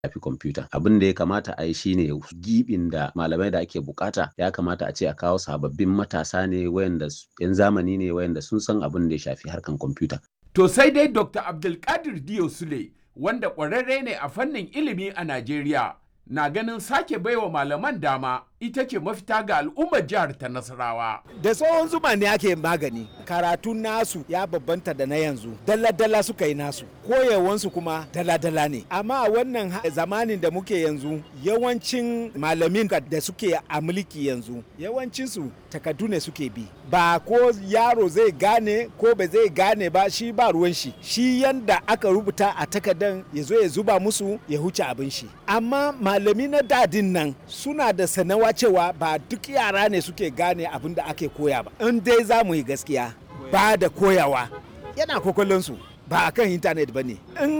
shafi kwamfuta abin da ya kamata a yi shine gibin da malamai da ake bukata ya kamata a ce a kawo sababbin matasa ne wayanda yan zamani ne wayanda sun san abin da ya shafi harkan kwamfuta To sai dai Dr. Abdulkadir Diyo Sule wanda ƙwararre ne a fannin ilimi a Najeriya na ganin sake baiwa malaman dama ita ce mafita ga al'ummar jihar ta Nasarawa. da tsohon zuma ne ake magani karatun nasu ya babbanta da na yanzu dalla-dalla suka yi nasu koyewansu kuma dalla-dalla ne amma a wannan ha- zamanin da muke yanzu yawancin malamin ka- da suke a mulki yanzu yawancinsu takardu ne suke bi ba ko yaro zai gane ko ba zai gane ba shi ba ruwan shi shi yanda aka rubuta a takardan ya zo ya zuba musu ya huce abin shi amma malami na dadin nan suna da sanawa cewa ba duk yara ne suke gane abin da ake koya ba in dai za mu yi gaskiya ba da koyawa yana kokolonsu ba a kan intanet ba ne in